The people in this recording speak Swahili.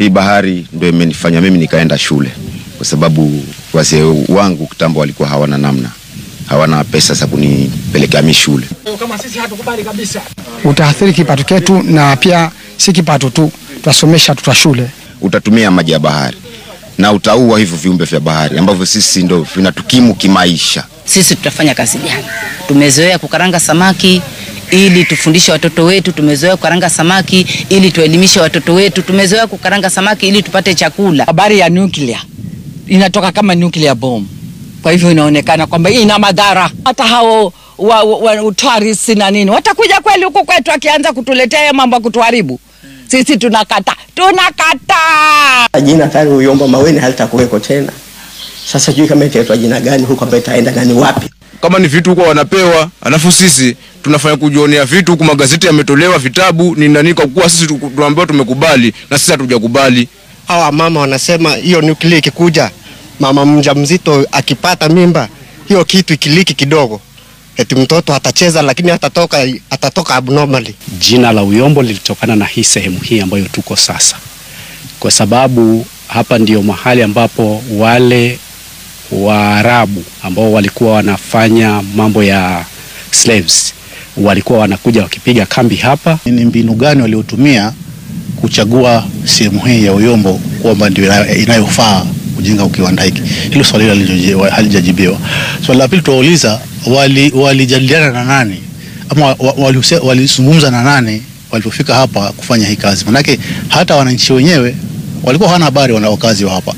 Hii bahari ndio imenifanya mimi nikaenda shule, kwa sababu wazee wangu kitambo walikuwa hawana namna, hawana pesa za kunipelekea mimi shule. Utaathiri kipato chetu, na pia si kipato tu, tutasomesha tuta shule. Utatumia maji ya bahari na utaua hivyo viumbe vya bahari ambavyo sisi ndo vinatukimu kimaisha. Sisi tutafanya kazi gani? Tumezoea kukaranga samaki ili tufundishe watoto wetu, tumezoea kukaranga samaki ili tuelimishe watoto wetu, tumezoea kukaranga samaki ili tupate chakula. Habari ya nuclear inatoka kama nuclear bomb, kwa hivyo inaonekana kwamba ina madhara. Hata hao wa, wa, wa tourists na nini watakuja kweli huku kwetu, akianza kutuletea haya mambo ya kutuharibu sisi, tunakata tunakata. Jina tayari Uyombo Maweni halitakuweko tena. Sasa sijui kama itaitwa jina gani huko, ambayo itaenda gani wapi? kama ni vitu huko wanapewa, alafu sisi tunafanya kujionea vitu huku, magazeti yametolewa, vitabu ni nani, kwa kuwa sisi tu- tunaambiwa tumekubali na sisi hatujakubali. hawa mama wanasema hiyo nuklia ikikuja, mama mjamzito akipata mimba, hiyo kitu ikiliki kidogo, eti mtoto atacheza, lakini atatoka atatoka abnormally. Jina la Uyombo lilitokana na hii sehemu hii ambayo tuko sasa, kwa sababu hapa ndio mahali ambapo wale Waarabu ambao walikuwa wanafanya mambo ya slaves walikuwa wanakuja wakipiga kambi hapa. Ni mbinu gani waliotumia kuchagua sehemu hii ya Uyombo kwamba ndio ina- inayofaa kujenga kiwanda hiki? Hilo swali halijaji- halijajibiwa. Swali la pili tuwauliza, wali- walijadiliana na nani ama wa- wa- walihuse- walizungumza na nani walipofika hapa kufanya hii kazi? Manake hata wananchi wenyewe walikuwa hawana habari wana wakazi wa hapa.